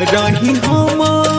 रही हम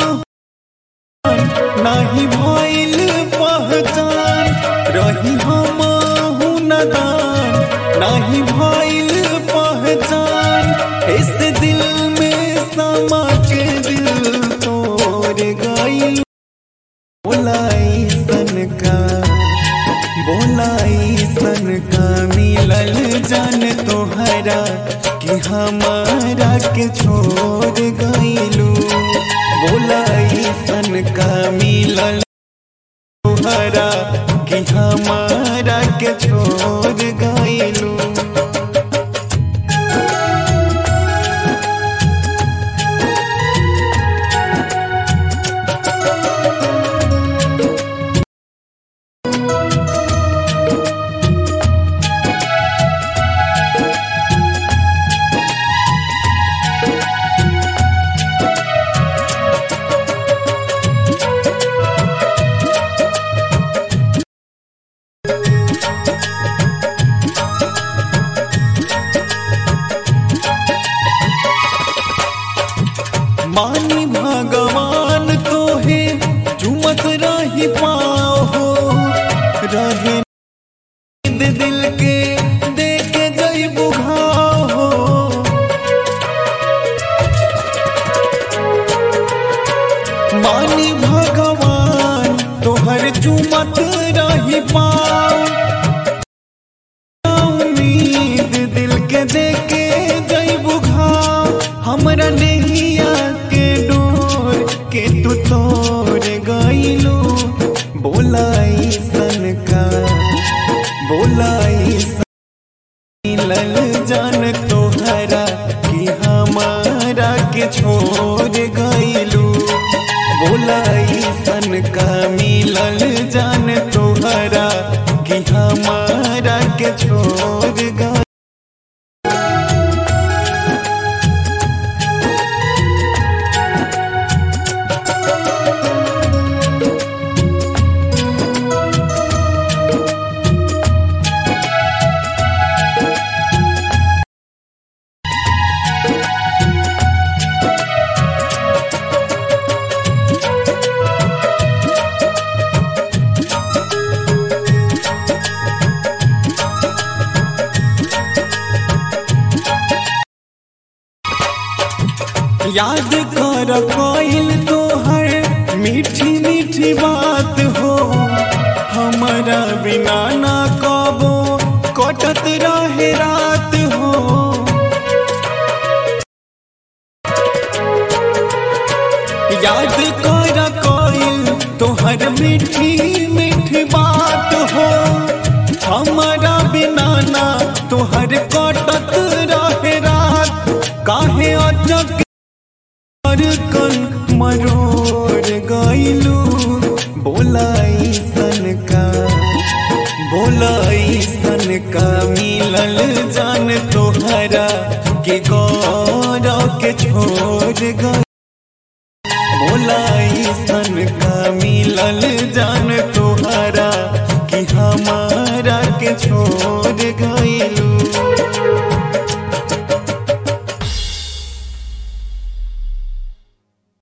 नाही भइल पहचान रही हम नदान नाही भइल पहचान इस दिल में समा के दिल तोड़ गई बोलाई सन का बोलाई सन का मिलल जान तोहरा कि हमारा के छोड़ गईलू बोलाई सन का मिलल तोहरा कि हमारा के छोड़ गईलू मानी भगवान तो है चुमत रही पाओ हो रहे नींद दिल के देख के जई बुघाओ हो मानी भगवान तोहर चुमत रही पाओ उम्मीद दिल के देके जई बुघाओ हमरा नैया के डोर के तू तोड़ गईलू बोलाई सन का बोलाई सन मिलल जान तोहरा कि हमारा के छोड़ गईलू बोलाई सन का मिलल जान तोहरा कि हमारा के छोड़ गई याद कर कोइल तोहर मीठी मीठी बात हो हमारा बिना ना कबो कटत रहे रात हो याद कर कोइल तोहर मीठी मीठी बात हो हमारा बिना ना तोहर कटत रहे रात काहे अचक पर कन मरोड़ गईलू बोलाई सन का बोलाई सन का मिलल जान तोहरा के गौरव के छोड़ गई बोलाई सन का मिलल